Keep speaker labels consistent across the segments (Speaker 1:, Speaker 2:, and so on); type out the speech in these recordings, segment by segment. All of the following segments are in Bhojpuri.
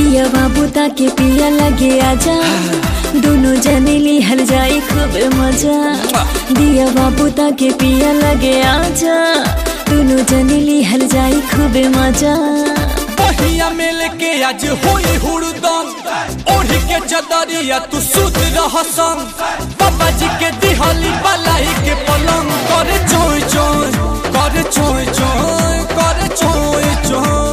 Speaker 1: दिया बाबू ताके पिया लगे आजा दोनों जने लिहल जाए खूब मजा दिया बाबू ताके पिया लगे आजा दोनों जने लिहल जाए खूब मजा
Speaker 2: पहिया मिल के आज होई हुड़दम ओढ़ी के चदरिया तू सुत रह संग बाबा जी के दिहली बलाई के पलंग करे चोय चोय करे चोय चोय करे चोय चोय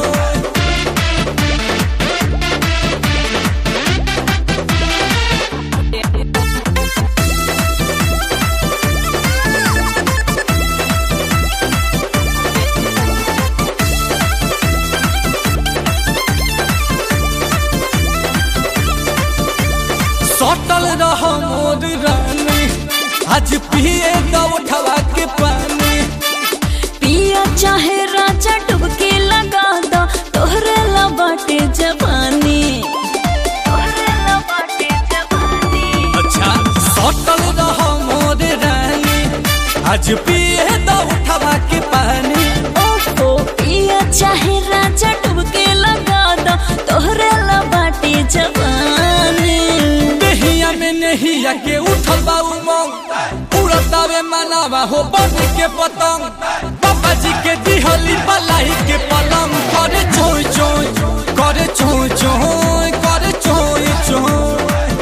Speaker 2: सटल रह मोर रानी आज पिए दो उठवा के पानी
Speaker 1: पिया चाहे राजा डुबके लगा दो तोहरे ला बाटे जवानी तोहरे ला बाटे जवानी
Speaker 2: अच्छा सटल रह मोर रानी आज पिए दो उठवा के पानी
Speaker 1: ओहो पिया चाहे राजा डुबके लगा दो तोहरे ला बाटे जवानी
Speaker 2: दहिया में नहिया के उठल बा उमंग उड़तावे मनावा हो बन के पतंग बाबा जी के दिहली बलाई के पलंग करे चोय चोय करे चोय चोय करे चोय चोय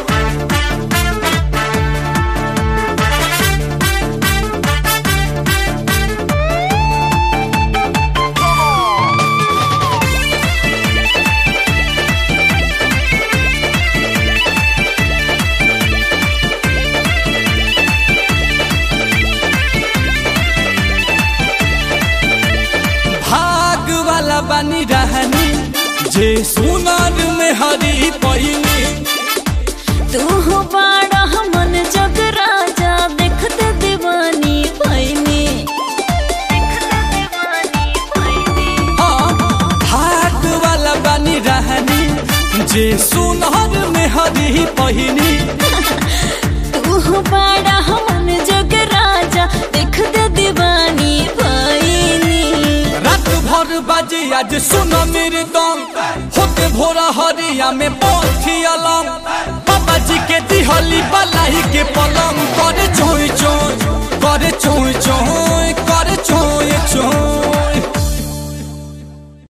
Speaker 2: भाग वाला बनी रहनी जे सुनार में हरी पहिनी
Speaker 1: तू हो बड़ा मन जग राजा देखते दीवानी भैनी देखते दीवानी भैनी
Speaker 2: हाँ भाग वाला बनी रहनी जे सुनार में हरी पहिनी
Speaker 1: तू हो बड़ा मन जग राजा देखते दीवानी भैनी
Speaker 2: रात भर बाजे आज सुन मेरे दम होते भोरा हरिया में पहुंची अलम